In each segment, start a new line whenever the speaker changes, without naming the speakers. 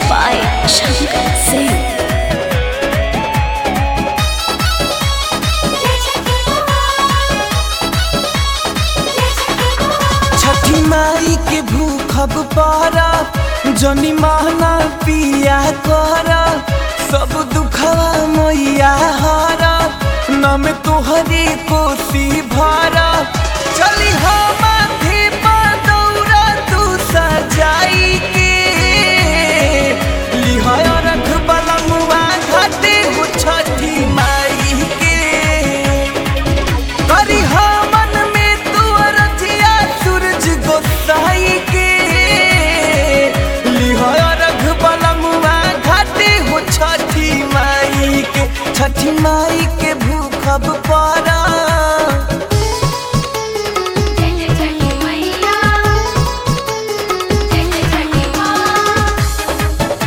by Shankar Singh.
छठी माई के भूखब पारा जनी महना पिया कर सब दुखवा मैया हारा नम तोहरी कोसी भरा चली हो माथे पर दौरा तू सजाई के लिहाय रख बलमुआ घाटे हो छठी माई के करी मन में तू रजिया सूरज गोसाई के लिहाय रघ बलमुआ घाटे हो छठी माई के छठी माई के भूखब पारा
जय जय छठी मैया जय जय छठी माँ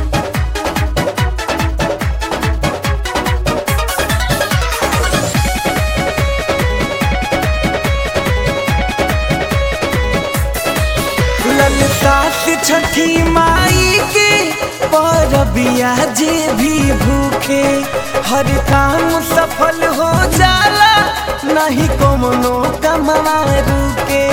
ललता से छठी माई के परबिया जे भी भूखे हर काम सफल हो जाला नहीं कोनो कमवा रुके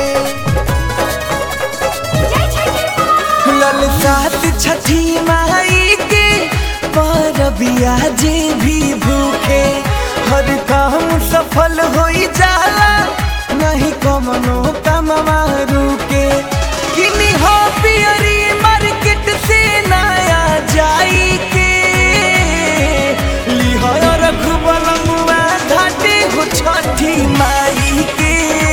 जय छठी माँ
ललता से छठी माई के परबिया जे भी भूखे हर काम सफल हो जाला नहीं कोनो कमवा रुके किनी हो पियरी मार्केट से नया जाई के लिहाय रघुबलमुआ घाटे हो छठी माई के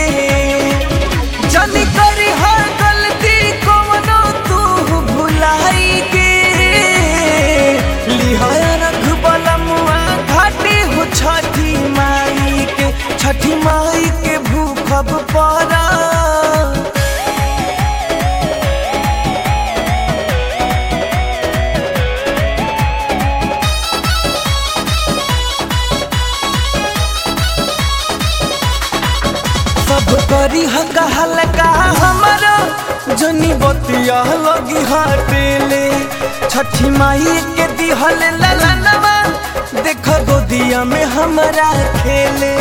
जन करी हर गलती कोनो तू भुलाई के लिहाय रघुबलमुआ घाटे हो छठी माई के छठी माई के भूखब पड़ा सब करी हका हल्का हमारा जनी बतिया लगी हटेले छठी माई के दिहल ललनवा देख गोदिया में हमारा खेले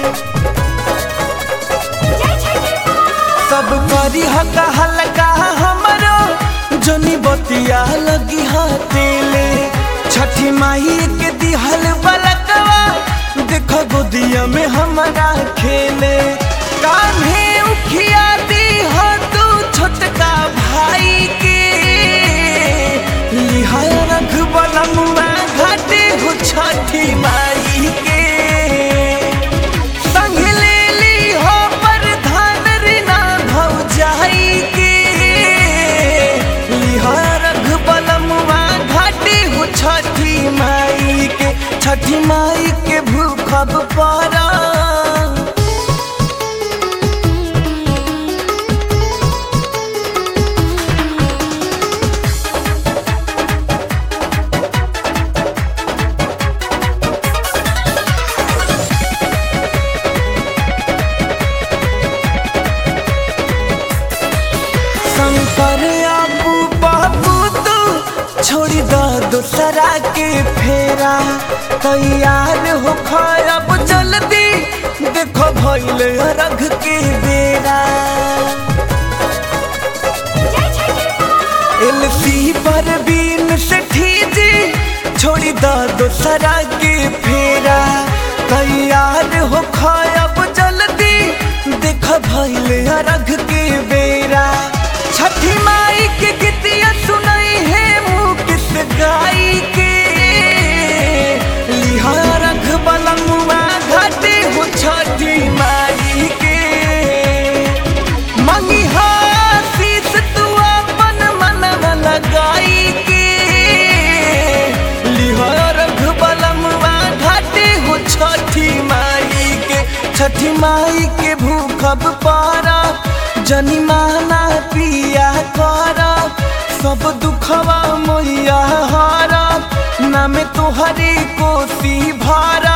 जय छठी माँ
सब करी हका हल्का हमारा जनी बतिया लगी हटेले छठी माई के दिहल बलकवा देख गोदिया में हमारा खेले कान्हे उखिया दी हो तू छोटका भाई के लिहाय रख बलमुआ घाटे हो छठी माई के संग ले ली हो प्रधान रीना भौजाई के लिहाय रख बलमुआ घाटे हो छठी माई के छठी माई के भूखब पड़ा शंकर आपू बाबू तू छोड़ी द दूसरा के फेरा तैयार हो खराब जल्दी देखो भैले रघ के बेरा
जय छठी माँ
एलसी पर बीन से ठीजी छोड़ी द दूसरा के फेरा तैयार हो खराब जल्दी देख भैले रघ के बेरा छठी माई के गीतिया सुनाई है मुँह किस गाई के लिहा रघ बलमुआ घाटे हो छठी माई के मंगी आशीष तू अपन मनवा लगाई के लिहा रघ बलमुआ घाटे हो छठी माई के छठी माई के भूखब पारा जनी माना पिया कर सब दुखवा मैया हारा नाम तोहरी कोसी भारा